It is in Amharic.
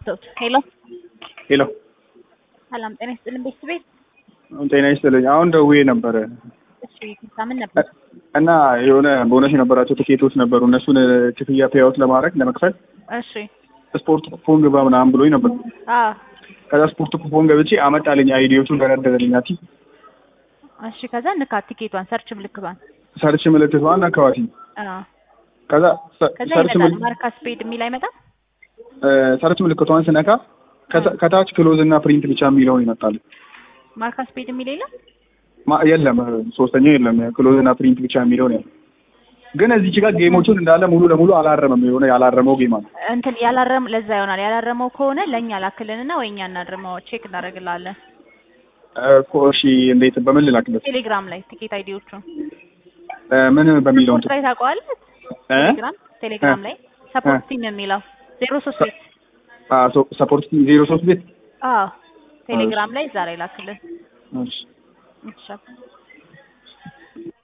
ሰውት ሄሎ ሄሎ ሰላም ጤና ይስጥልን ቤተሰብ ቤት ጤና ይስጥልኝ። አሁን ደውዬ ነበረ እሺ ምን ነበር እና የሆነ ቦነስ የነበራቸው ትኬቶች ነበሩ። እነሱን ክፍያ ፔያውት ለማድረግ ለመክፈል እሺ ስፖርት ኩፖን ግባ ምናምን ብሎኝ ነበር። አዎ ከዛ ስፖርት ኩፖን ገብቼ አመጣልኝ፣ አይዲዎቹን ደረደረልኝ። አቲ እሺ ከዛ ንካት ቲኬቷን ሰርች ምልክቷን ሰርች ምልክቷን አካባቢ አዎ ከዛ ሰ- ከዛ ሰርች ይመጣል ምል- ማርካ ስፔድ የሚል አይመጣም እ፣ ሰርች ምልክቷን ስነካ ከታ- ከታች ክሎዝ እና ፕሪንት ብቻ የሚለውን ይመጣል። ማርካ ስፔድ የሚል የለም ማ- የለም ሶስተኛው የለም፣ ክሎዝ እና ፕሪንት ብቻ የሚለውን ያለ ግን እዚች ጋር ጌሞቹን እንዳለ ሙሉ ለሙሉ አላረመም። የሆነ ያላረመው ጌም አለ። እንትን ያላረም ለዛ ይሆናል ያላረመው ከሆነ ለእኛ ላክልንና ወይ እኛ እናድርመው ቼክ እናደርግላለን እኮ እሺ፣ እንዴት በምን ልላክለት? ቴሌግራም ላይ ቲኬት አይዲዎቹን እ፣ ምን በሚለው ስፖርት ላይ ታውቀዋለህ እ? ቴሌግራም ቴሌግራም እ? ላይ ሰፖርት ቲም የሚለው ዜሮ ሶስት ቤት አ፣ ሶ- ሰፖርት ዜሮ ሶስት ቤት አዎ ቴሌግራም ላይ እዛ ላይ ላክልን እሺ እሺ